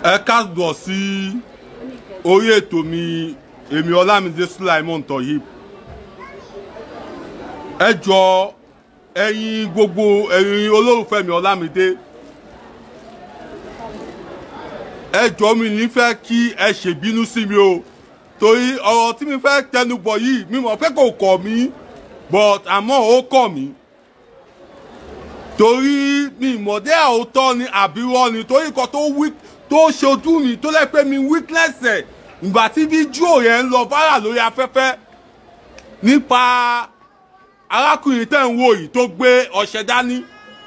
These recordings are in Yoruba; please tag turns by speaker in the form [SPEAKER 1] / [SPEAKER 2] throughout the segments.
[SPEAKER 1] ẹ káàbọ̀ sí orí ètò mi èmi ọlámídé sulaimon toyib ẹ jọ ẹ̀yin gbogbo ẹ̀yin olólùfẹ́ mi ọlámídé ẹ jọ mi nífẹ̀ẹ́ kí ẹ ṣèbínú sí mi o torí ọ̀rọ̀ tí mi fẹ́ tẹnubọ̀ yìí mi mọ̀ pé kò kọ̀ mí but àmọ́ ó kọ̀ mí torí mi ìmọ̀dé àwòtọ́ ni àbírọ́ ni torí kan tó wí tó ṣojú mi tó lẹ́ pé mi weakness ẹ̀ ìgbà tí fídíò yẹn ń lọ fárà lórí afẹ́fẹ́ nípa arákùnrin tẹ̀ ń wò yìí tó gbé ọṣẹ dání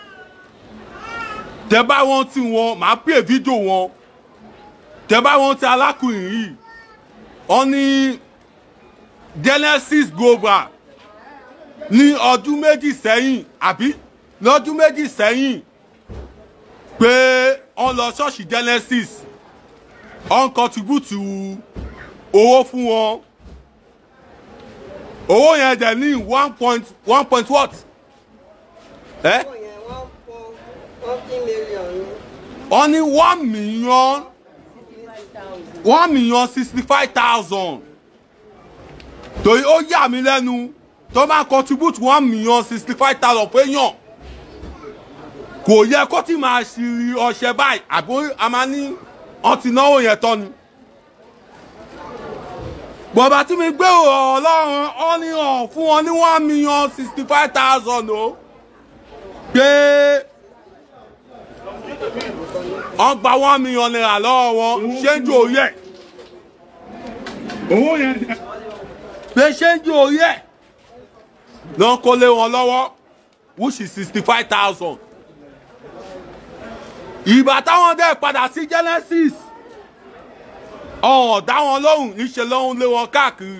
[SPEAKER 1] tẹ bá wọn tí wọn màá pè fídíò wọn tẹ bá wọn tí arákùnrin yìí wọn ní genesis global ní ọdún méjì sẹ́yìn àbí lọ́dún méjì sẹ́yìn pé wọ́n lọ ṣọ́ọ̀ṣì genesis wọ́n contribute owó fún wọn owó yẹn dẹ̀ ní one point one point what? ẹ́ wọ́n ní one million one million sixty five thousand torí ó yà mí lẹ́nu tó máa contribute one million sixty five thousand fún èèyàn kò yẹ kó tí máa ṣìrì ọṣẹ báyìí àbí a máa ní ọtí náwó yẹn tán ni. bọ̀bá tí mi gbé ọlọ́run ọ ní hàn fún wọn ní one million sixty five thousand o pé wọ́n gba one million naira lọ́wọ́ wọn ṣé ń jò orí ẹ̀ owó yẹn pé ṣé ń jò orí ẹ̀ náà kó lé wọn lọ́wọ́ which is sixty five thousand ìgbà táwọn dẹ̀ padà sí genesis ọ̀hún dá wọn lóhùn níṣẹ́ lọ́hùn lé wọn káàkiri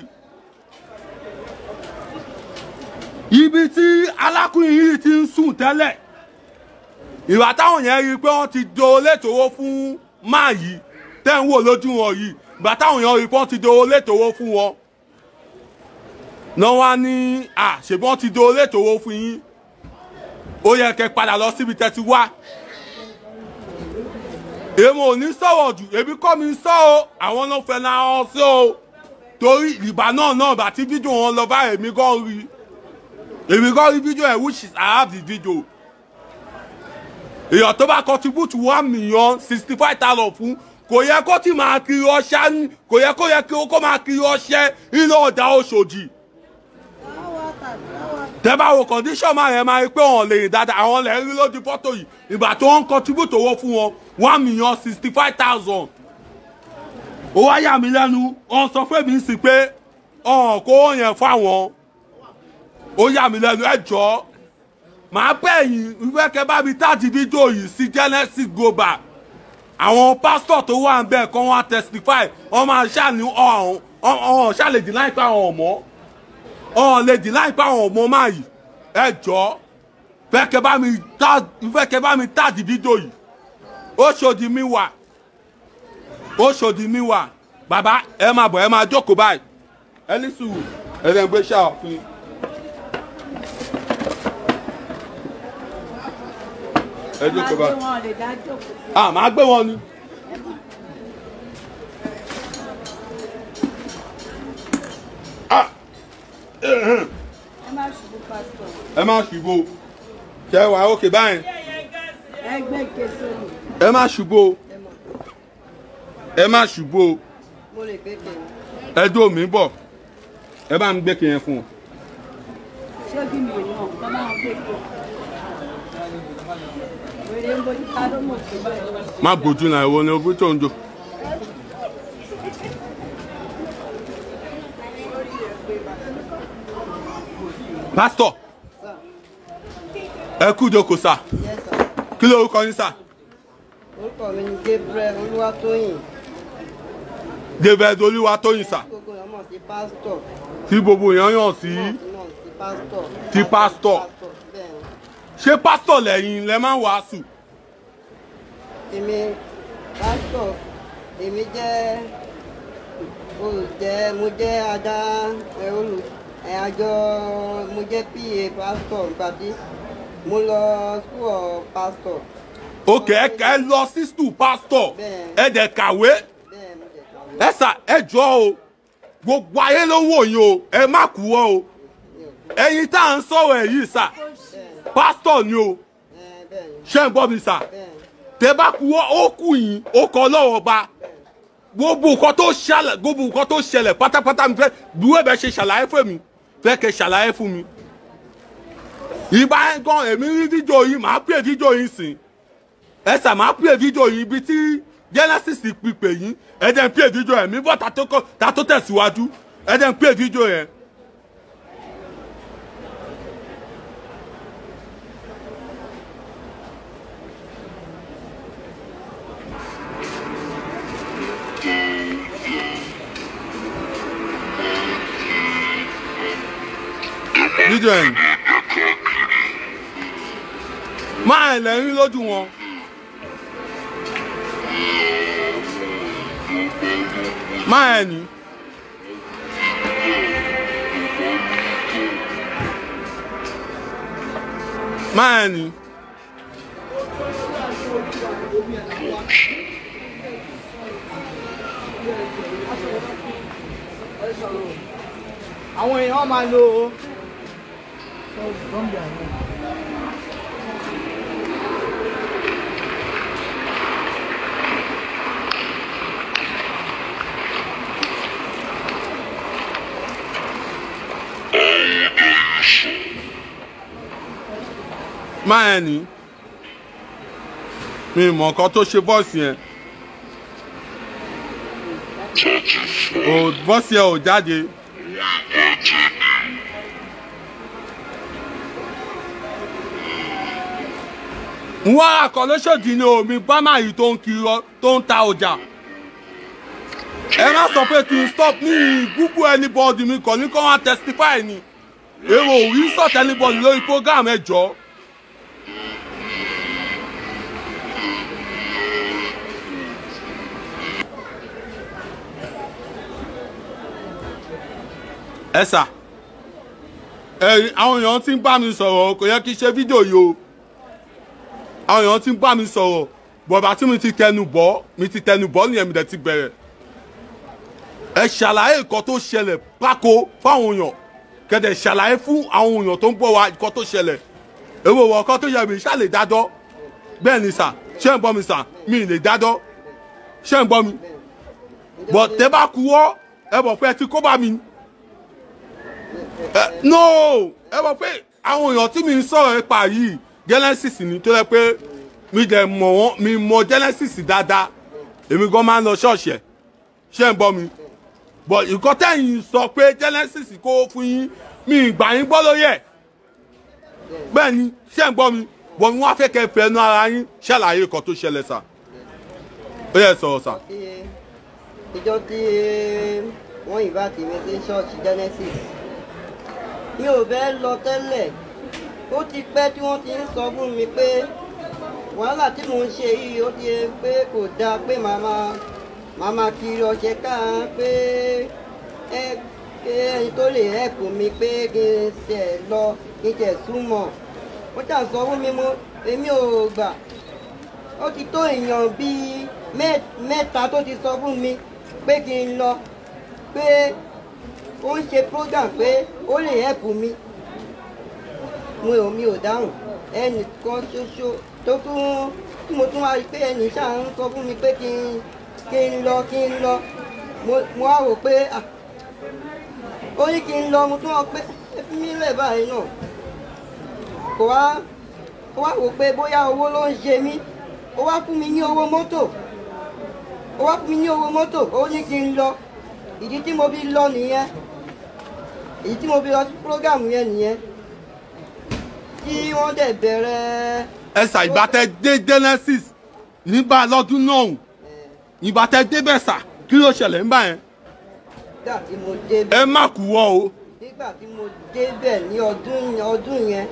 [SPEAKER 1] ibi tí alákùnrin yìí ti ń sùn tẹ́lẹ̀ ìgbà táwọn yẹn rí i pé wọ́n ti do létòwó fún máa yìí tẹ́ ń wò lójú wọn yìí ìgbà táwọn yẹn rí i pé wọ́n ti do létòwó fún wọn náà wá ní à ṣèbí wọ́n ti do létòwó fún yín ó yẹ kẹ́ padà lọ síbi tẹ́ ti wá èmi ò ní sọ̀rọ̀ jù èmi kọ́ mi sọ o àwọn náà fẹ́ na ọ sí o torí ìgbà náà náà bá tí fídíò wọn lọ bá èmi gan rí èmi gan rí fídíò ẹ̀ which is I have the video èèyàn tó bá contribute one million sixty five thousand fún kò yẹ kó tí máa kiri ọṣẹ kò yẹ kó yẹ kó máa kiri ọṣẹ nínú ọjà Òṣòdì tẹ́bá wo condition máa yẹn máa rí pé wọ́n lè rìn dáadáa àwọn lè rí lójú fọ́tò yìí ìgbà tó ń contribute owó fún wọn one million sixty five thousand ó wá yà mí lẹ́nu wọ́n sọ fún mi sí pé ọ̀hún kó yẹn fáwọn ó yà mí lẹ́nu ẹ jọ màá bẹ̀ yín ìfẹ́ kẹ́ bá mi táàdì fídíò yìí sí Genesis Global àwọn pásítọ̀ tó wà ń bẹ̀ kọ́ wọn testify wọ́n máa ṣàní ọ̀hún ọ̀hún ṣàlèdì láìpẹ́ àwọn ọ̀mọ́ ọ̀hún lè dì láìpẹ́ àwọn ọmọ máa yìí ẹ jọ fẹ́ kẹ́ bá mi tá fẹ́ kẹ́ bá mi táàdì fídíò yìí ó ṣòdì mi wà ó ṣòdì mi wà bàbá ẹ máa bọ̀ ẹ máa jókòó báyìí ẹ ní sùúrù ẹ lè gbé ṣáà fún yín. ẹ jókòó báyìí ah màá gbé wọn ni. ah ẹ má ṣubú ṣe wà ókè báyìí
[SPEAKER 2] ẹgbẹ́ kẹsàn-án
[SPEAKER 1] ẹ má ṣubú ẹ má ṣubú
[SPEAKER 2] mo lè gbé kẹ
[SPEAKER 1] ẹ dó mi bọ̀ ẹ bá mi gbé kìyẹn fún un.
[SPEAKER 2] ṣé bí mi ò mọ̀ bá máa gbé kẹ wèrè ń bójú ká ló mọ̀ sí báyìí.
[SPEAKER 1] má bójú náà ìwọ ni ojú tó ń jò. pásítọ̀ ẹ kú ìjókòó sà
[SPEAKER 2] Yes, sir.
[SPEAKER 1] kí lórúkọ yín sà
[SPEAKER 2] orúkọ mi ni Gabriel Olúwatóyìn
[SPEAKER 1] david olúwatóyìn sà
[SPEAKER 2] gbogbo èèyàn mọ̀ sí pásítọ̀
[SPEAKER 1] tí gbogbo èèyàn yàn sí
[SPEAKER 2] mọ̀ sí pásítọ̀
[SPEAKER 1] Ti pásítọ̀.
[SPEAKER 2] bẹ́ẹ̀ ni.
[SPEAKER 1] ṣé pásítọ̀ lẹ́yìn lẹ máa ń wàásù
[SPEAKER 2] èmi pásítọ̀ èmi jẹ́ olùjẹ́ mo jẹ́ adá ẹ, olù ẹ, àjọ mo jẹ́ pa pásítọ̀ gbàdí mo lọ school of pastor
[SPEAKER 1] òkè ẹ ẹ lọ sí school pastor ẹ dẹ̀ kàwé
[SPEAKER 3] bẹ́ẹ̀ mo jẹ̀ kàwé
[SPEAKER 1] ẹ sà ẹ jọ o gbogbo ayé ló wò yín o ẹ má kú ọ o ẹ̀yin tá à ń sọ̀rọ̀ ẹ̀ yìí sà pastor ni o
[SPEAKER 3] ẹ bẹ́ẹ̀ ni
[SPEAKER 1] ṣé ń gbọ́ mi sà
[SPEAKER 3] bẹ́ẹ̀ ni
[SPEAKER 1] tẹ bá kú ọ ó kù yín ó kọ lọ́wọ́ ba gbogbo nǹkan tó ṣẹlẹ̀ gbogbo nǹkan tó ṣẹlẹ̀ pátápátá mi fẹ́ bí wẹ́ẹ̀ bẹ́ ṣe ṣàlàyé fún mi fẹ́ kẹ́ ṣàlàyé fún mi ìbá yẹn gan èmi rí fídíò yìí màá pè fídíò yìí sìn ẹ sà máa pè fídíò yìí ibi tí genesis pípé yín ẹ jẹ́ ń pè fídíò yẹn mi bọ́ ta tó kọ́ ta tó tẹ̀síwájú ẹ jẹ́ ń pè fídíò yẹn. fídíò yẹn máa ẹ̀ lẹ́rìn lójú wọn. máa ẹ̀ ní. máa ẹ̀ ní.
[SPEAKER 3] àwọn èèyàn máa lo
[SPEAKER 1] máa ẹ̀ ní. mi ì mọ̀ nǹkan tó ṣe bọ́ọ̀sì yẹn. ò bọ́ọ̀sì yẹn ò jáde. wọ́n àkọlẹ́sọ̀dì ni omi bámà yìí tó ń kiri ọ- tó ń ta ọjà. ẹ má sọ pé kí n stop ní google anybody mi kàn ní kó wá testify ni èrò rí sọ̀t anybody lórí program ẹ jọ. ẹ sà ẹ àwọn èèyàn ti ń bá mi sọ̀rọ̀ kò yẹ kí n ṣe fídíò yìí o àwọn èèyàn ti ń bá mi sọ̀rọ̀ bọ̀bà tí mi ti tẹnu bọ́ mi ti tẹnu bọ́ nìyẹn mi dẹ̀ ti bẹ̀rẹ̀ ẹ ṣàlàyé nǹkan tó ṣẹlẹ̀ pákó fáwọn èèyàn kẹ̀dẹ̀ ṣàlàyé fún àwọn èèyàn tó ń gbọ́ wa nǹkan tó ṣẹlẹ̀ èwo wọ̀ nǹkan tó yẹ mi ṣá lè dájọ́ bẹ́ẹ̀ ni sà ṣé ń gbọ́ mi sà mi ì lè dájọ́ ṣé ń gbọ́ mi bọ̀ tẹ́ bá kú wọ́ ẹ bọ̀ pé ẹ ti kó bá mi ẹ no ẹ mọ̀ pé àwọn èèyàn tí mi ń sọ̀rọ̀ nípa yìí genesis ni tó yẹ pé mi dẹ̀ mọ̀ wọ́n mi mọ̀ genesis dáadáa èmi gan máa ń lọ ṣọ́ọ̀ṣì ẹ̀ ṣé ń gbọ́ mi but nǹkan tẹ̀yìn sọ pé genesis kó fún yín mi ìgbà yín gbọ́ lórí ẹ̀ bẹ́ẹ̀ ni ṣé ń gbọ́ mi bọ̀ wọ́n á fẹ́ kẹ́ fẹ́ nu ara yín ṣàlàyé nǹkan tó ṣẹlẹ̀ sà ó yẹ sọ̀rọ̀ sà.
[SPEAKER 3] tí ìjọ tí wọ́n yìí bá ti mi sí ṣọ́ọ̀ṣì genesis mi ò bẹ́ẹ̀ lọ tẹ́lẹ̀ ó ti pẹ́ tí wọ́n ti ń sọ fún mi pé wàhálà tí mò ń ṣe yìí ó ti yẹ pé kò dáa pé màá máa màá máa kiri ọṣẹ káà pé ẹ pé ẹni tó lè ẹ̀kú mi pé kí n ṣe lọ kí n ṣe súnmọ́ ó jà sọ fún mi mo èmi ò gbà ó ti tó èèyàn bíi mẹ́- mẹ́ta tó ti sọ fún mi pé kí n lọ pé ó ń ṣe program pé ó lè ẹ̀kú mi mo ò mi ò dáhùn ẹnìkan ṣoṣo tó tún tí mo tún wá rí pé ẹnì ṣáà ń sọ fún mi pé kí n kí n lọ kí n lọ mo mo wá rò pé ah, ó ní kí n lọ mo tún wá pé ẹ fi mí lẹ̀ báyìí náà kò wá ó wá wò pé bóyá owó ló ń ṣe mí ó wá fún mi ní owó mọ́tò ó wá fún mi ní owó mọ́tò ó ní kí n lọ ìdí tí mo fi lọ nìyẹn ìdí tí mo fi lọ sí program yẹn nìyẹn tí wọ́n dẹ̀ bẹ̀rẹ̀
[SPEAKER 1] ẹsà ìgbà tẹ dé genesis nígbà lọ́dún náà ìgbà tẹ débẹ̀ sà kí ló ṣẹlẹ̀ nígbà yẹn
[SPEAKER 3] nígbà tí mo dé
[SPEAKER 1] ẹ má kú wọ́ o
[SPEAKER 3] nígbà tí mo débẹ̀ ní ọdún ọdún yẹn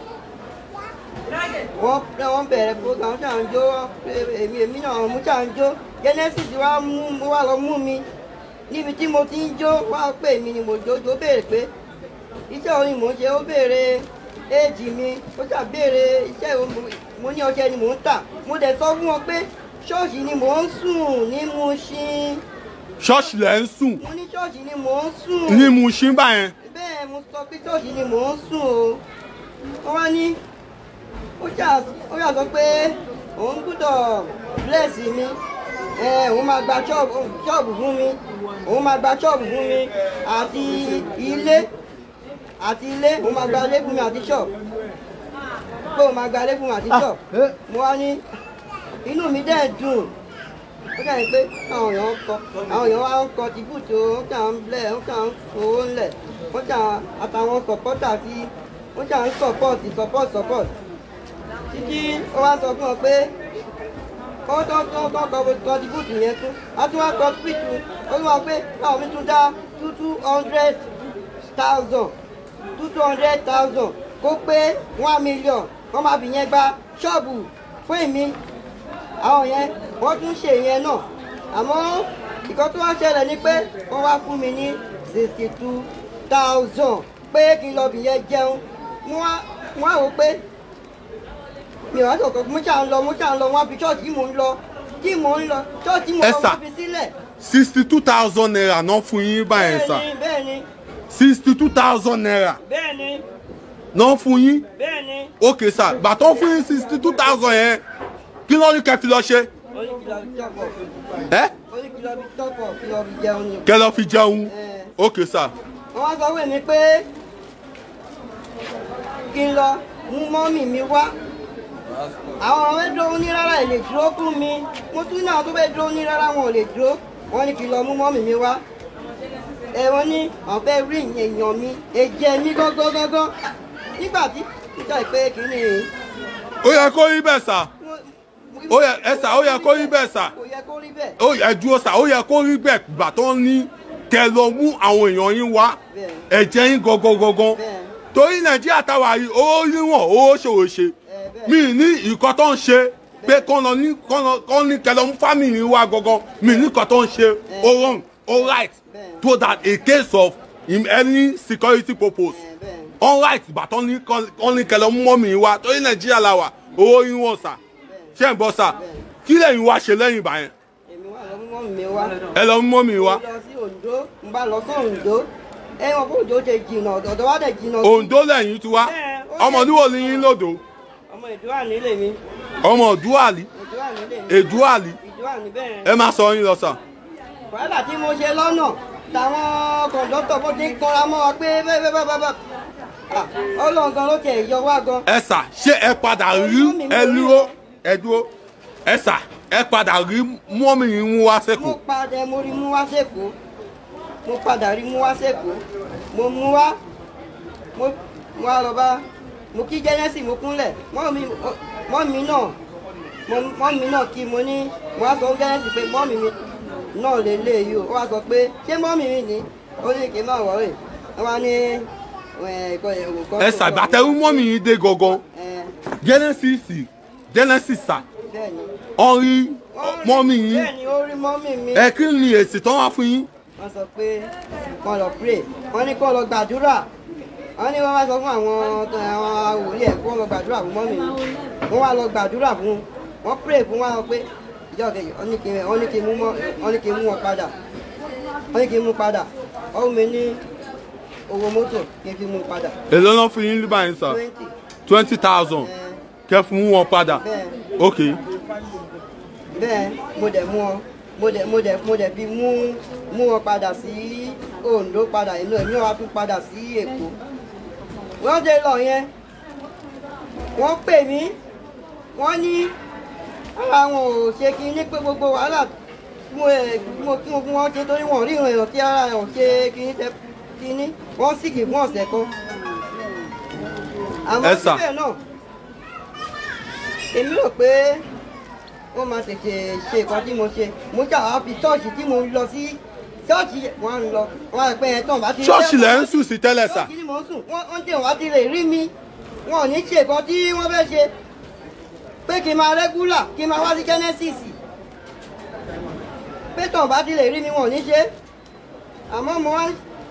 [SPEAKER 3] wọ́n wọ́n bẹ̀rẹ̀ program ṣáà ń jó èmi èmi náà mú ṣáà ń jó genesis wá mú mo wá lọ mú mi níbi tí mo ti ń jó wá pè mí ni mo jó jó béèrè pé iṣẹ́ orin mò ń ṣe ó béèrè éèjì mi ó ṣàbẹ̀rẹ̀ iṣẹ́ ìwọ mo ní ọṣẹ ni mò ń tà mo dẹ̀ sọ fún wọn pé ṣọ́ọ̀ṣì ni mò ń sùn ní Mushin
[SPEAKER 1] ṣọ́ọ̀ṣì lẹ̀ ń sùn
[SPEAKER 3] mo ní ṣọ́ọ̀ṣì ni mò ń sùn
[SPEAKER 1] ní Mushin báyẹn
[SPEAKER 3] bẹ́ẹ̀ mo sọ pé ṣọ́ọ̀ṣì ni mò ń sùn o wọ́n wá ní ó ṣà ó ṣà sọ pé òun gbúdọ̀ bless mi ẹ òun máa gba ṣọ́ọ̀bù ṣọ́ọ̀bù fún mi òun máa gba ṣọ́ọ̀bù fún mi àti ilé àti ilé òun máa gba ilé fún mi àti ṣọ́ọ̀bù pé òun máa gba ilé fún mi àti ṣọ́ọ̀bù mo wá ní inú mi dẹ̀ dùn ó kàn ń pé àwọn èèyàn ń kọ àwọn èèyàn wá ń kọ ti bùtò ó kàn ń blẹ̀ ó kàn ń fowó ńlẹ̀ ó kàn àtàwọn sọ̀pọ́tà tí ó kàn ń sọ̀pọ́ọ̀tì sọ̀pọ́ọ̀tì sọ̀pọ́ọ̀tì títí ó wá sọ fún ọ pé kọ́ tó tó tó kọ́ kọ́ ti bùtù yẹn tún á tún wá kọ́ pìtù ó tún wá pé káwọn mi tún dá two two hundred thousand two two hundred thousand kó pé one million wọ́n máa fi yẹn gba ṣọ́ọ̀bù fún èmi àwọn yẹn wọ́n tún ṣe yẹn náà àmọ́ ìkan tó wá ṣẹlẹ̀ ni pé wọ́n wá fún mi ní sixty two thousand pé kí n lọ bì yẹn jẹun mo wá mo wá wò pé mi ò wá sọ̀kọ̀ mo ṣà ń lọ mo ṣà ń lọ wọ́n fi ṣọ́ọ̀ṣì tí mò ń lọ tí mò ń lọ ṣọ́ọ̀ṣì tí mò ń lọ
[SPEAKER 1] Esther.
[SPEAKER 3] wọ́n fi sílẹ̀.
[SPEAKER 1] sixty two thousand naira náà fún yín báyẹn sà
[SPEAKER 3] bẹ́ẹ̀ni bẹ́ẹ̀ni
[SPEAKER 1] sixty two thousand naira
[SPEAKER 3] bẹ́ẹ̀ni
[SPEAKER 1] náà fún yín
[SPEAKER 3] bẹ́ẹ̀ni
[SPEAKER 1] ok sà gbàtọ́ fún yín sixty two thousand yẹn kí ló ní kẹ́ fi lọ ṣe
[SPEAKER 3] oníkìlọ̀ fi tọ́pọ̀
[SPEAKER 1] ẹ́
[SPEAKER 3] oníkìlọ̀ fi tọ́pọ̀ kìlọ̀ fi jẹun ni.
[SPEAKER 1] kẹ́ lọ fi jẹun
[SPEAKER 3] Eh.
[SPEAKER 1] ok sà
[SPEAKER 3] wọ́n wá sọ wẹ̀ mí pé kí n lọ mú mọ́mì mi wá àwọn ọmọ fẹ́ dúró ní rárá ẹ̀ lè dúró fún mi mo tún ní àwọn tó fẹ́ dúró ní rárá wọn ò lè dúró wọ́n ní kí n lọ mú mọ́mì mi wá ẹ wọ́n ní àwọn fẹ́ rí èèyàn mi èjẹ mi gángan gángan nígbà tí nígbà pé kí ni
[SPEAKER 1] ó yẹ kó rí bẹ́ẹ̀ sà ó yẹ ẹ sà ó yẹ kó rí bẹ́ẹ̀ sà
[SPEAKER 3] kò yẹ kó rí bẹ́ẹ̀
[SPEAKER 1] ó yẹ dúró sà ó yẹ kó rí bẹ́ẹ̀ gbà tó ní kẹ́ lọ mú àwọn èèyàn yín wá
[SPEAKER 3] Bẹ́ẹ̀.
[SPEAKER 1] ẹ̀jẹ̀ yín gangan gangan
[SPEAKER 3] bẹ́ẹ̀
[SPEAKER 1] torí nàìjíríà táwa yìí owó níwọ̀n owó ṣòro ṣe
[SPEAKER 3] ẹ bẹ́ẹ̀
[SPEAKER 1] mi ní ìkọ́ tó ń ṣe pé kọ́ lọ ní kọ́ lọ kọ́ ní kẹlọ mú fámìlì wa gangan mi ní ìkọ́ tó ń ṣe ó wrong ó right
[SPEAKER 3] Bẹ́ẹ̀.
[SPEAKER 1] so that a case of in any security purpose
[SPEAKER 3] ẹ bẹ́ẹ̀
[SPEAKER 1] all right bàtọ́ ní kọ́ ní kẹlọ mú mọ́mì wa torí nàìjíríà la wà owó yín wọ̀n sà ṣé ń bọ́ sà kí lẹ́yìn wá ṣe lẹ́yìn ìgbà yẹn
[SPEAKER 3] èmi wà lọ mú mọ́mì mi wá.
[SPEAKER 1] ẹ lọ mú mọ́mì wa
[SPEAKER 3] mo lọ sí Oǹdó n bá lọ sí Oǹdó ẹ wọn kó Oǹdó ṣe jìnnà ọ̀dọ̀ wa dẹ̀ jìnnà sí.
[SPEAKER 1] Oǹdó lẹ́yìn tí wá
[SPEAKER 3] Bẹ́ẹ̀, ó
[SPEAKER 1] ọmọ
[SPEAKER 3] yẹ-
[SPEAKER 1] níwò ní yín lòdò
[SPEAKER 3] ọmọ ìdúrà nílé mi
[SPEAKER 1] ọmọ òdúwàlì
[SPEAKER 3] ìdúrà nílé mi
[SPEAKER 1] èdúwàlì
[SPEAKER 3] ìdúrà ní bẹ́ẹ̀.
[SPEAKER 1] ẹ má sọ yín lọ sà
[SPEAKER 3] wàhálà tí mo ṣe lọ́nà táwọn kọ̀ǹdọ́tọ̀ bó ti ń kanra mọ́ wa pé bẹ́ẹ̀ bẹ́ẹ̀ bẹ́ẹ̀ bẹ́ẹ̀ Ah, Ọlọ́run gan ló tẹ̀ yọ wá gan.
[SPEAKER 1] ẹ sà ṣé ẹ padà rí ẹ dúró ẹ dúró ẹ sà ẹ padà rí mọ́mì yín mú wá
[SPEAKER 3] mo
[SPEAKER 1] sẹ́kọ̀ọ́
[SPEAKER 3] padà mo rí mú wá sẹ́kọ̀ọ́ mo padà rí mú wá sẹ́kọ̀ọ́ mo mú wá mo mo wá lọ bá mo kí jẹ́nẹ́sì mo kúnlẹ̀ mọ́mì mọ́mì náà mo- mọ́mì náà kí mo ní mo wá sọ fún jẹ́nẹ́sì pé mọ́mì mi náà lè lé yìí o ó wá sọ pé ṣé mọ́mì mi ni ó ní kí n máa wọ̀rẹ̀ ẹ wá ní ẹ̀kọ́ ẹ̀kọ́
[SPEAKER 1] ẹ sà gbàtẹ́rú mọ́mì yín dé gangan genesis genesis sà
[SPEAKER 3] bẹ́ẹ̀ ni
[SPEAKER 1] ọ rí mọ́mì yín
[SPEAKER 3] bẹ́ẹ̀ ni ó rí mọ́mì mi.
[SPEAKER 1] ẹ kí ni èsì tán wá fún yín
[SPEAKER 3] wọ́n sọ pé kọ́ lọ pray wọ́n ní kọ́ lọ gbàdúrà wọ́n ní wọ́n wá sọ fún àwọn tó- àwọn wòlíì ẹ̀ kọ́ lọ gbàdúrà fún mọ́mì mi wọ́n wá lọ gbàdúrà fún wọ́n pray fún wọn pé ìjọ kejì wọ́n ní kí wọ́n ní kí mú mọ́ wọ́n ní kí mú wọn padà wọ́n ní kí mú padà ọ̀hún mi ní owó mọ́tò kí n fi mú padà
[SPEAKER 1] èló ló fún yín nígbà yín sà
[SPEAKER 3] twenty
[SPEAKER 1] twenty thousand kẹ́ fún wọn padà
[SPEAKER 3] bẹ́ẹ̀
[SPEAKER 1] ok
[SPEAKER 3] bẹ́ẹ̀ mo dẹ̀ mú wọn mo dẹ̀ mo dẹ̀ mo dẹ̀ fi mú mú wọn padà sí Oǹdó padà inú ẹ̀mí wa tún padà sí Èkó wọ́n dé lọ yẹn wọ́n pè mí wọ́n ní ara wọn ò ṣe kí ní pé gbogbo wàhálà tí mo ẹ̀ mo kí mo fún wọn ṣe torí wọn ò rí ìrìn èèyàn tí ara ẹ̀ ò ṣe kí ní tẹ kí ní wọ́n sì kì fún ọ̀sẹ̀ kan àmọ́
[SPEAKER 1] Ẹ sà.
[SPEAKER 3] síbẹ̀ náà èmi rò pé wọ́n máa tètè ṣe nǹkan tí mo ṣe mo ṣàwá fi ṣọ́ọ̀ṣì tí mo lọ sí ṣọ́ọ̀ṣì wọn ń lọ wọn á pẹ́ ẹ̀ tán bá ti rí
[SPEAKER 1] ṣọ́ọ̀ṣì lẹ́ ń
[SPEAKER 3] lẹ́kọ̀ọ́.
[SPEAKER 1] sùn sí tẹ́lẹ̀ sà
[SPEAKER 3] ṣọ́ọ̀ṣì ni mò ń sùn wọ́n wọ́n tẹ̀ wá ti lè rí mi wọn ò ní ṣe nǹkan tí wọ́n fẹ́ ṣe pé kí n máa rẹ́gúlà kí n máa wá sí genesis pé tán bá ti lè rí mi wọn ò ní ṣe àmọ́ mo wá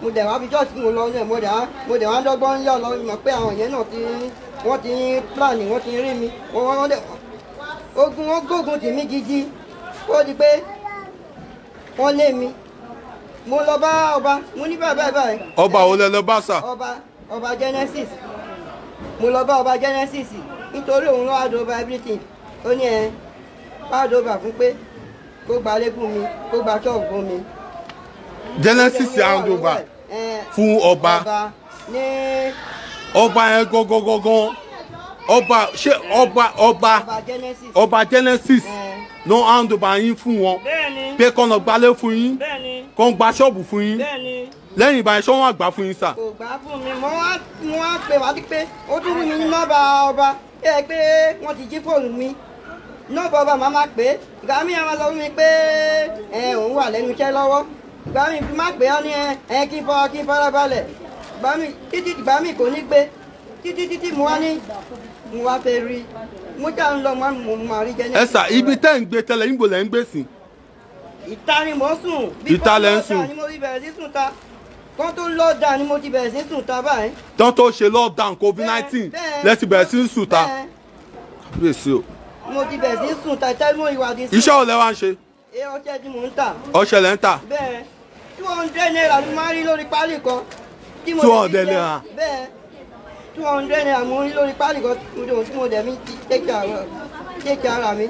[SPEAKER 3] mo dẹ̀ wá fi church mo lọ náà mo dẹ̀ wá mo dẹ̀ wá dọ́gbọ́n yọ̀ lọ mọ̀ pé àwọn yẹn náà ti wọ́n ti ń plan wọ́n ti ń rí mi wọ́n wọ́n dẹ̀ ogun wọn gbógun tì mí gidi ó di pé wọ́n lé mi mo lọ bá ọba mo ní báyìí báyìí báyìí.
[SPEAKER 1] ọba wo lẹ lọ bá sà
[SPEAKER 3] ọba ọba genesis mo lọ bá ọba genesis nítorí òun lọ́wọ́ àdó over everything ó ní ẹ bá àdó over fún pé kó gba lẹ́kùn mi kó gba ṣọ́ọ̀bù fún mi.
[SPEAKER 1] genesis hand over
[SPEAKER 3] Eh,
[SPEAKER 1] fún ọba
[SPEAKER 3] ọba ní
[SPEAKER 1] ọba yẹn gangan ọba ṣé ọba ọba
[SPEAKER 3] ọba genesis.
[SPEAKER 1] ọba genesis
[SPEAKER 3] Eh,
[SPEAKER 1] ló hand over yín fún wọn
[SPEAKER 3] bẹ́ẹ̀ni
[SPEAKER 1] pé kọ́nà gbalẹ̀ fún yín
[SPEAKER 3] bẹ́ẹ̀ni
[SPEAKER 1] kọ́ ń gba ṣọ́ọ̀bù fún yín
[SPEAKER 3] bẹ́ẹ̀ni
[SPEAKER 1] lẹ́yìn ìbáyìí ṣọ́ wọn àgbà fún yín sà
[SPEAKER 3] kò gbà fún mi mo wá mo wá pè wá pé ó tún fún mi ní nọ́ọ̀bà ọba ẹ pé wọ́n ti jí fóònù mi nọ́ọ̀bà ọba màá máa pè é ìgbà mi àwọn sọ fún mi pé ẹ òun wà lẹ́nu iṣẹ́ lọ́wọ́ ìgbà mi fi má pè é ní ẹ ẹ kí n fọ kí n fara balẹ̀ ìgbà mi títí ìgbà mi kò ní gbé títí títí mo wá ní mo wá fẹ́ rí mo jà ń lọ mo mo máa rí jẹ́ ní.
[SPEAKER 1] ẹ sà ibi tẹ́ ń gbé tẹ́lẹ̀ yín bò lẹ́ ń gbé sí
[SPEAKER 3] ìta ni mò ń sùn.
[SPEAKER 1] Ìta lẹ ń sùn.
[SPEAKER 3] bí kò lọ́ọ̀dà ni mo ti bẹ̀rẹ̀ sí sùn ta kó tó lọ́ọ̀dà ni mo ti bẹ̀rẹ̀ sí sùn ta báyìí.
[SPEAKER 1] tán tó ṣe lockdown covid nineteen lẹ́sìn bẹ̀rẹ̀ sí ń sùn ta
[SPEAKER 3] Bẹ́ẹ̀,
[SPEAKER 1] kábíyèsí o
[SPEAKER 3] mo ti bẹ̀rẹ̀ sí sùn ta tẹ́lẹ̀ ìwà di
[SPEAKER 1] iṣẹ́ ò lẹ́ wá ń ṣe
[SPEAKER 3] ẹ ọṣẹ tí mò ń tà
[SPEAKER 1] ọṣẹ lẹ́ ń tà
[SPEAKER 3] bẹ́ẹ̀ two hundred naira ló máa ń rí lórí pálí kan. tí mo
[SPEAKER 1] 200
[SPEAKER 3] dẹ̀ fi jẹ-
[SPEAKER 1] naira.
[SPEAKER 3] bẹ́ẹ̀ two hundred naira mo ń rí lórí pálí kan tí mo dẹ̀- tí mo dẹ̀ mi ti tẹ́kì ara tẹ́kì ara mi.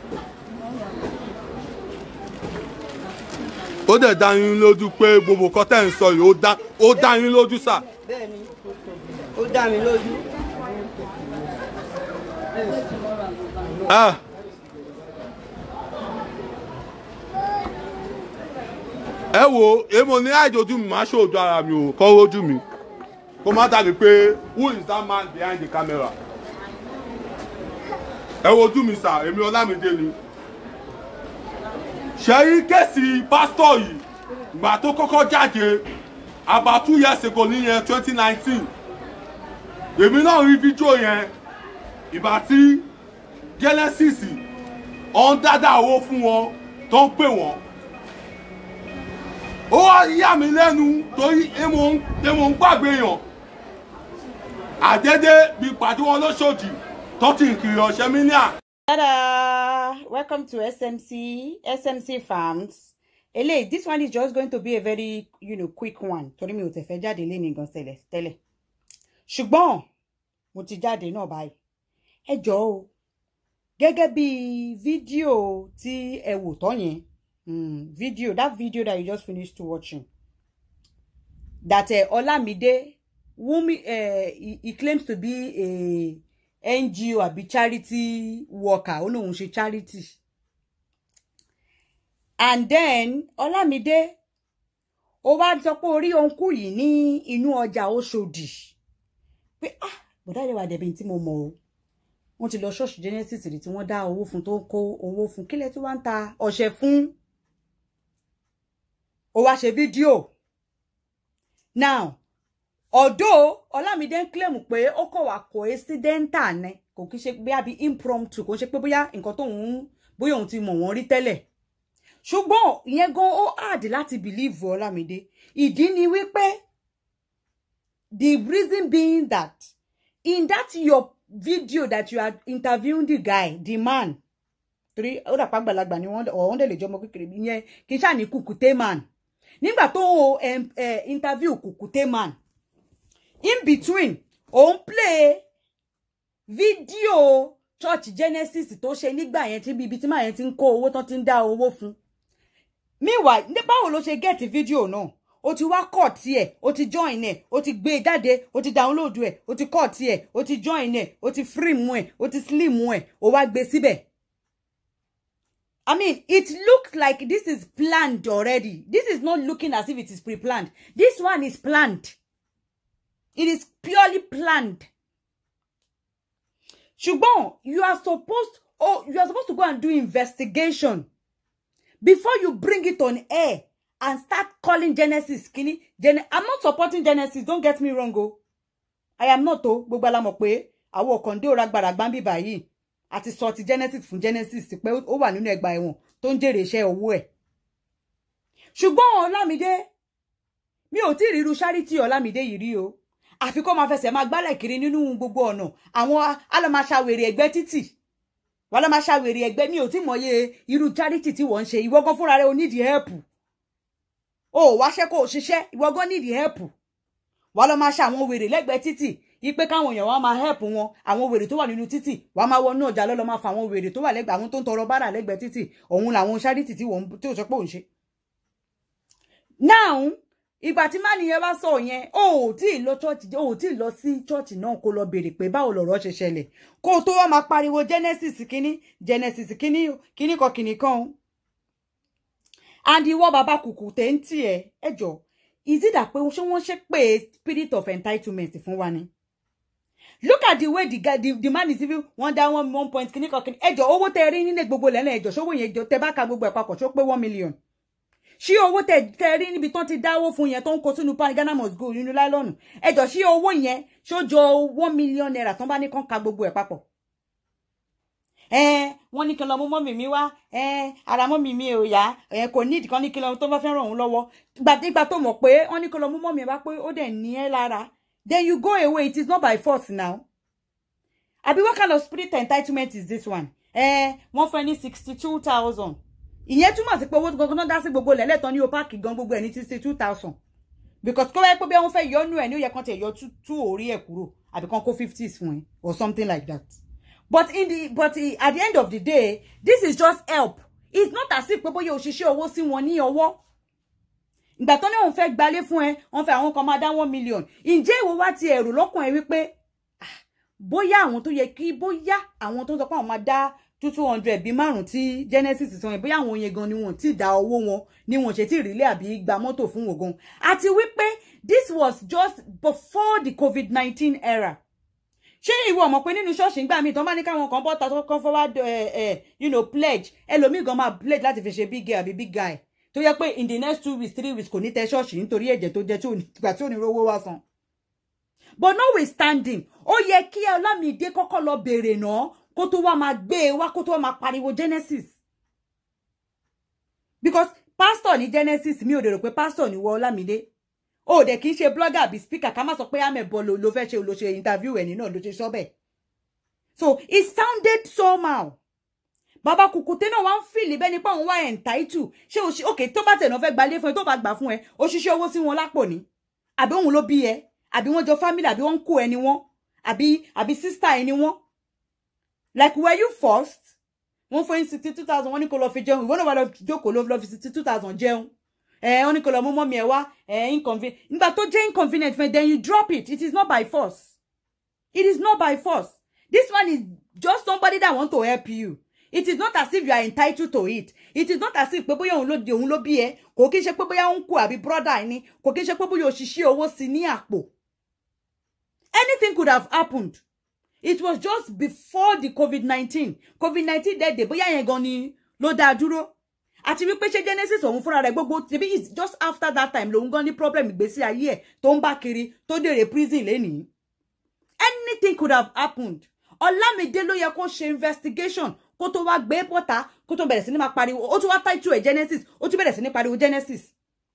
[SPEAKER 1] ó dẹ̀ dá yín lójú pé gbogbo nǹkan tẹ́ ń sọ yìí ó dá ó dá yín lójú sà
[SPEAKER 3] bẹ́ẹ̀ ni ó dá mi lójú.
[SPEAKER 1] Ah. ẹ wo èmo ní àìjójú mi máa ṣòójú ara mi ò kọ́ rójú mi kó má dàbí pé who is that man behind the camera ẹ wojú mi sà èmi ọlámídé ni ṣẹ́yí kẹ́sì pásítọ̀ yìí ìgbà tó kọ́kọ́ jáde about two years ago níyẹn twenty nineteen èmi náà rí fídíò yẹn ìgbà tí genesis ọ̀n dáadáa owó fún wọn tó ń pè wọ́n ó wá yà mí lẹ́nu torí èmo ń èmo ń gbàgbé yàn àdédé bí pàdé wọn lóṣòdì tó ti ń kiri ọ̀sẹ̀ mi ní à.
[SPEAKER 2] Tada! Welcome to SMC, SMC Farms. Ele, this one is just going to be a very, you know, quick one. Torí mi ò tẹ̀ fẹ́ jáde lé ní gan tẹ́lẹ̀ tẹ́lẹ̀. Ṣùgbọ́n mo ti jáde náà báyìí. Ẹ jọ̀ọ́ o. Gẹ́gẹ́ bí fídíò tí ẹ wò tán yẹn. Mm, video, that video that you just finished watching. That uh, Olamide, whom uh, he, he claims to be a NGO àbí charity worker ó lóun ṣe charity and then Ọlámídé ó wá sọ pé orí òǹkù yìí ní inú ọjà Òṣòdì pé ah bọ̀dá ìdẹ́wà dẹ̀bi tí mo mọ̀ o wọ́n ti lọ ṣọ́ọ̀ṣì Genesis rí tí wọ́n dá owó fún tó ń kó owó fún kílẹ̀ tí wọ́n ń ta ọṣẹ fún ó wá ṣe fídíò now although Ọlámídé ń claim pé ó kọ̀ wá coincidental ni kò kí ṣe bóyá bí impromptu kò ṣe pé bóyá nǹkan tóun bóyá òun ti mọ̀ wọ́n rí tẹ́lẹ̀ ṣùgbọ́n ìyẹn gan ó hard láti believe Ọlámídé ìdí ni wípé the reason being that in that your video that you are interviewing the guy the man torí ó dàpọ̀ àgbàlagbà ni wọ́n ọ̀hún dẹ̀ lè jọmọ kékeré ìyẹn kì í ṣáà ní kùkùté man nígbà tó o em, eh, interview kùkùté man in between òun play fídíò church genesis tó ṣe nígbà yẹn tí ibi tí màá yẹn ti ń kó owó tán ti ń dá owó fún meanwhile ní báwo ló ṣe get fídíò náà o ti wá kọ tiẹ̀ o ti join ẹ̀ o ti gbé e jáde o ti download ẹ̀ o ti kọ tiẹ̀ o ti join ẹ̀ o ti free ẹ̀ o ti slim ẹ̀ o wá gbé síbẹ̀. I mean, it looks like this is planned already. This is not looking as if it is pre-planned. This one is planned. It is purely planned. Ṣùgbọ́n, you are supposed oh, you are supposed to go and do investigation before you bring it on air and start calling Genesis kini. Gen I'm not supporting Genesis, don't get me wrong o. I am not o. Gbogbo la mọ̀ pé àwọn ọ̀kàndé ò ragbára gbáǹbì báyìí àti sọ ti Genesis fún Genesis pé ó wà nínú ẹgbàá ẹ̀wọ̀n tó ń jèrè iṣẹ́ owó ẹ̀. Ṣùgbọ́n Ọlámídé mi ò tí ì ríru charity ọlámídé yìí rí o àfi kó máa fẹsẹ̀ máa gbálẹ̀ kiri nínú gbogbo ọ̀nà àwọn alọ́màṣàwèrè ẹgbẹ́ títì wọ́n alọ́màṣàwèrè ẹgbẹ́ mi ò tí mọ̀ye irú charity tí wọ́n ń ṣe ìwọ gan fúnra rẹ o nídìí help o ò wáṣẹ́ kó o ṣiṣẹ́ ìwọ gan nídìí help wọ́n lọ́ máa ṣe àwọn wèrè lẹ́gbẹ̀ẹ́ títì ipe káwọn èèyàn wá máa help wọn àwọn wèrè tó wà nínú títì wàá máa wọnú ọjà lọ́lọ́ máa fa àwọn wèrè tó wà lẹ́gbẹ̀ẹ́ àwọn tó ń tọrọ bárà lẹ́gbẹ̀ẹ́ títì òun làwọn charity tí wọ́n tí ò sọ pé òun ṣe. now ìgbà tí mánìyẹn bá sọ yẹn o ò tí ì lọ chọ́ọ̀chì o ò tí ì lọ sí chọ́ọ̀chì náà kó lọ béèrè pé báwo lọ̀rọ̀ ṣe ṣẹlẹ̀ kó o tó wá máa pariwo genesis kínní genesis kínní kínní kan kínní kan o. and ìwọ bàbá kùkù tẹ̀ ń tì ẹ́ ẹ jọ is it that pé ṣé wọ́n ṣe pé spirit of entitlement fún wa ni look at the way the guy the, the man is even one down one one point kìíní kan kìíní ẹjọ owó tẹ rí nílé gbogbo lẹ́lẹ̀ ẹjọ ṣówó yẹn jọ tẹ bá ka gbogbo ẹ̀ papọ̀ ṣó pé one million ṣí owó tẹ tẹ rí níbi tán ti dáwó fún yẹn tó ń kó sínú pan Ghana must go nínú láìlọ́nù ẹjọ ṣí owó yẹn ṣó jọ one million naira tán bá ní kán ka gbogbo ẹ̀ papọ̀ ẹ wọ́n ní kí n lọ mú mọ́mì mi wá ẹ ara mọ́mì mi ò yá ẹ kò ní ìdíkan ní kí n lọ tó bá fẹ́ ràn òun lọ́wọ́ gbàdégbà tó mọ̀ pé wọ́n ní kí n lọ mú mọ́mì wá pé ó dẹ̀ ní ẹ́ lára then you go away it is not by force now àbí what kind of spirit entitlement is this one ẹ wọ́n fẹ́ ní sixty two thousand ìyẹn túmọ̀ sí pé owó gangan náà dá sí gbogbo lẹ́lẹ́tàn ní o páàkì gan gbogbo ẹ̀ ní sixty two thousand because kó wáyé pé bí wọ́n fẹ́ yọnu ẹ̀ ní ó yẹ kán tiẹ̀ yọ two orí ẹ̀ kúrò àbí kán kó fifties fún ẹ or something like that but in the but at the end of the day this is just help it's not as if pé bóyá òṣìṣẹ́ owó sí wọn ní ọwọ́ ìgbà tó ní òun fẹ́ gbalé fún ẹ wọ́n fẹ́ àwọn kan máa dá one million ǹjẹ́ ìwọ wá ti ẹ̀rù lọ́kàn ẹ wípé bóyá àwọn tó yẹ kí bóyá àwọn tó ń sọ pé àwọn máa dá two two hundred bíi márùn tí genesis sọ yẹn bóyá àwọn yẹn gan ni wọn ti dá owó wọn ni wọn ṣe tí ìrìlẹ̀ àbí gba mọ́tò fún wọn gan àti wípé this was just before the covid nineteen era ṣé ìwọ ọmọ pé nínú ṣọ́ọ̀ṣì ń gbà mí tán bá ní káwọn kan bọ́ta tó kàn forward you know pledge ẹlòmíì gan máa pledge láti fi ṣe big girl àbí big guy tó yẹ pé in the next two weeks three weeks kò ní tẹ ṣọ́ọ̀ṣì nítorí ẹ̀jẹ̀ tó jẹ́ ìgbà tí ò ní rówó wá san. but notwithstanding ó yẹ kí Ọlámídé kọ́kọ́ lọ béèrè náà kó tó wá máa gbé e wá kó tó wá máa pariwo Genesis because pastor ní Genesis mi ò dèrò pé pastor ní wọ Ọlámídé o dẹ̀ kì í ṣe blogger àbí speaker ká má sọ pé amẹ̀bọ ló ló fẹ́ ṣe ló ṣe interview ẹ̀ nínú ló ṣe sọ bẹ́ẹ̀ so it sounded somehow bàbá kùkùté náà wá ń fìlì bẹ́ẹ̀ nípa òun wá entitled ṣé o ṣe òkè tó bá tẹ̀nà fẹ́ gbalé fún ẹ tó bá gbà fún ẹ o ṣiṣẹ́ owó sí wọn lápò ní àbí òun ló bí ẹ àbí wọ́n jọ family àbí wọ́n ń kó ẹni wọn àbí àbí sister ẹni wọn like were you forced wọ́n fún yín sixty two thousand wọ́n ní kó lọ fi jẹun ìwọ náà wà lọ jókòó ló lọ fi sixty two thousand jẹun ẹ wọ́n ní kó lọ mú mọ́mí ẹ wá ẹ inconvenient nígbà tó jẹ́ inconvenient fún ẹ then you drop it it is not by force it is not by force this one is just somebody that want to help you it is not as if you are entitled to it it is not as if pé bóyá òun ló di òun ló bí ẹ kò kí n ṣe pé bóyá òun kú àbí brother ẹni kò kí n ṣe pé bóyá òṣìṣẹ́ owó sí ní àpò anything could have happened it was just before the covid nineteen covid nineteen dẹ́ẹ̀dẹ̀ bóyá yẹn gan ni ló dáa dúró àti wípé ṣé genesis òun fúnra rẹ̀ gbogbo tẹbi it's just after that time lòun gan ní problem ìgbésí ayé ẹ̀ tó ń bá kiri tó dèrè prison lénìí anything could have happened Ọlámídé ló yẹ kó ṣe investigation kó tó wá gbé bọ́ta kó tó bẹ̀rẹ̀ sí ní máa pariwo ó tún wá title ẹ̀ genesis ó tún bẹ̀rẹ̀ sí ní pariwo genesis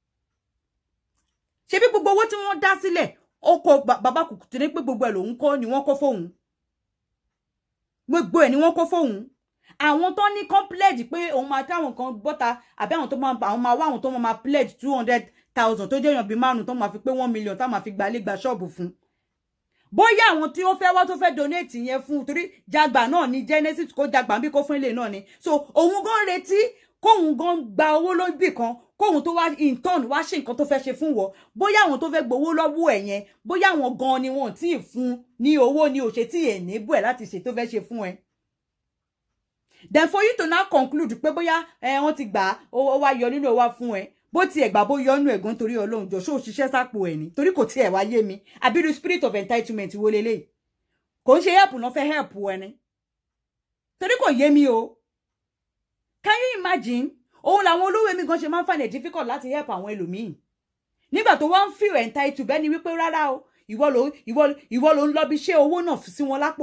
[SPEAKER 2] ṣebí gbogbo owó tí wọ́n dá sílẹ̀ ó kó bàbá kùkù tí ní pé gbogbo ẹ̀ lòun kó ni wọ́n kó fóun gbogbo ẹ̀ ni wọ́n kó fóun àwọn tó ní kan pledge pé òun máa táwọn kan bọ́ta àbí àwọn tó máa àwọn máa wá àwọn tó máa pledge two hundred thousand tó jẹ́ èèyàn bíi márùn tó máa fi pé one million tá máa fi gbalé gba ṣọ́ọ̀bù fún bóyá àwọn tí ó fẹ́ wá tó fẹ́ donate yẹn fún torí jagba náà ní genesis kó jagba bí kó fún ilé náà ni so òun gan retí kóun gan gba owó lóbì kan kóun tó wá in turn wá ṣe nǹkan tó fẹ́ ṣe fún wọ bóyá àwọn tó fẹ́ gbowó lọ́wọ́ ẹ̀ yẹn bóyá àwọn gan ni wọn tí ì fún ní owó ni òṣè tí ẹ̀ níbù ẹ̀ láti ṣe tó fẹ́ ṣe fún ẹ then for you to now conclude pé bóyá ẹ wọ́n ti gbà ó wá yọ nínú owó fún ẹ bó tiẹ̀ gbà bó yọ nínú ẹ̀gán torí ọlọ́run jọ ṣó ṣiṣẹ́ sápò ẹ̀ ní torí kò tiẹ̀ wá yé mi àbírú spirit of entitlement wo leléyìí kò ń ṣe help náà fẹ́ help ẹni torí kò yé mi o can you imagine òun làwọn olówó mi gan ṣe máa ń find it difficult láti help àwọn ẹlòmíì nígbà tó wọ́n ń feel entitled bẹ́ẹ̀ ni wípé rárá o ìwọ ló ìwọ ìwọ ló ń lọ bí ṣé owó náà sí wọn lápò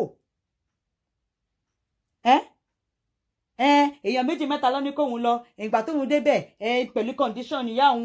[SPEAKER 2] ẹ́ ẹ èèyàn méjì mẹ́ta lọ ní kóun lọ ìgbà tóun débẹ̀ ẹ pẹ̀lú condition ìyá òun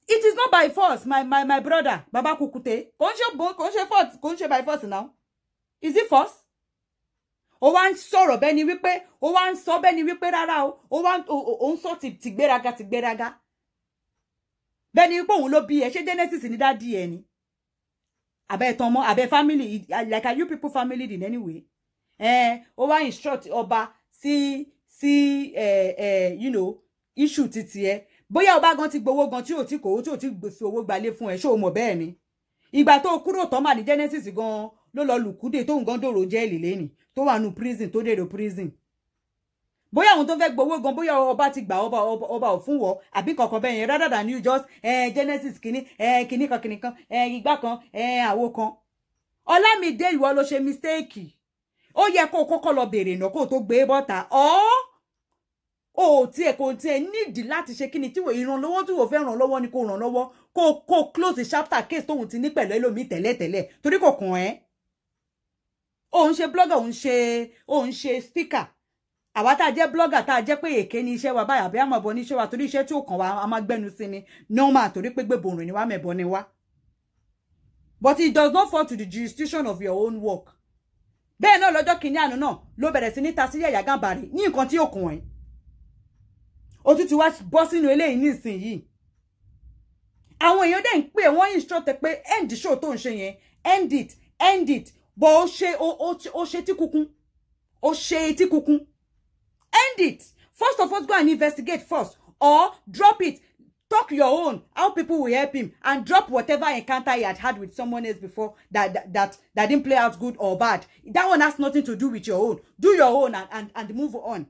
[SPEAKER 2] it is not by force my my my brother baba kukute kò ń ṣe bo kò ń ṣe force kò ń ṣe by force now is it force ó wá ń sọ̀rọ̀ bẹ́ẹ̀ ni wípé ó wá ń sọ bẹ́ẹ̀ ni wípé rárá o ó wá ń ó ó- ó ń sọ ti ti gbéraga ti gbéraga bẹ́ẹ̀ ni wípé òun ló bí ẹ ṣé genesis ní dádì ẹ ni abẹ́ ẹ̀tàn ọmọ abẹ́ family like are you people family in any way ẹ ó wá instruct ọba sí sí ẹ ẹ you know issue titi ẹ bóyá ọba gan ti gbowó gan tí ò tí kò tí ò tí fi owó gbalé fún ẹ ṣé o mọ̀ bẹ́ẹ̀ ni ìgbà tó kúrò tán mà ní genesis gan ló lọ lùkúdè tóun gan dòrò jẹ́ẹ̀lì lẹ́nì tó wà nù prison tó dèrò prison bóyá àwọn tó fẹ́ gbowó gan bóyá ọba ti gbà ọba ọba ọba ò fún wọ àbí kankan bẹ́ẹ̀ yẹn rather than you just eh, genesis kìíní eh, kìíní kan kìíní kan eh, igbá kan eh, àwo kan ọlámídé ìwọ ló ṣe mistake ó yẹ kó o kọ́kọ́ lọ béèrè náà kó o tó gbé bọ́ta ọ́ o ò tiẹ̀ kò tiẹ̀ nídìí láti ṣe kíni tí wò ìrànlọ́wọ́ tí wò fẹ́ ràn lọ́wọ́ ni kò ràn lọ́wọ́ kó o kó o close the chapter case tóun ti ní pẹ̀lú ẹlòmíì tẹ́lẹ̀tẹ́lẹ̀ torí kò kàn ẹ́ òun ṣe blogger òun ṣe òun ṣe speaker àwa tá a jẹ́ blogger tá a jẹ́ pé èké ni iṣẹ́ wa báyà bí àmọ̀bọ ní iṣẹ́ wa torí iṣẹ́ tí ò kàn wá a máa gbẹ́nu sí ni normal torí pé gbèbò rìn ni wá mẹ̀bọ ni wá but it does not fall to the jurisdiction of your own work bẹ́ẹ̀ náà lọ́jọ́ kìíní àná náà ló bẹ̀rẹ̀ sí ní ta sí yàyà gàmbàrì ní nǹkan tí ò kàn ẹ́ òtútù wá bọ́ sínú eléyìí nísìnyìí àwọn èèyàn dẹ̀ ń pè wọ́n instruct ẹ pé end show tó ń ṣe yẹn end it end it bọ̀ ó ṣe ó- ó ó ṣe tí kúkún ó ṣe etí kúkún end it first of all go and investigate first or drop it talk your own how people will help him and drop whatever encounter he had had with someone else before that that that, that didn't play out good or bad that one has nothing to do with your own do your own and and, and move on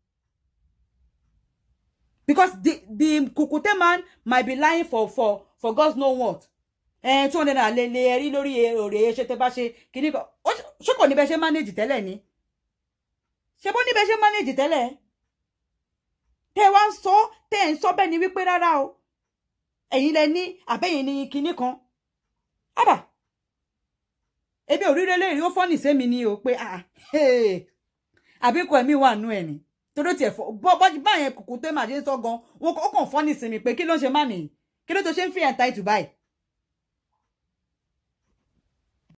[SPEAKER 2] because the the kukute man might be lying for for for God know what ẹ two hundred naira lè lè rí lórí òrè ṣe tẹ bá ṣe kíní kan ó ṣe- ṣé kò ní bẹ ṣe manage tẹ́lẹ̀ ni ṣe bó ní bẹ ṣe manage tẹ́lẹ̀ tẹ wá ń sọ tẹ ẹ ń sọ bẹ́ẹ̀ ni wípé rárá o ẹ̀yin lẹ ní àbẹ́yìn ní kíní kan ábà ebi ò rí lélẹ́yìí ó fọ́nì sẹ́mi ni o pé ah hey, àbíkọ ẹ̀mí wà nú ẹ̀ ni torí tiẹ̀ fọ bọ́ bọ́ báyẹn kùkù tó máa ṣe ń sọ gan wọn ó kàn fọ́nì sí mi pé kí ló ń ṣe má nìyí kí ló tó ṣe ń fi ẹ̀ ta ìtù báyìí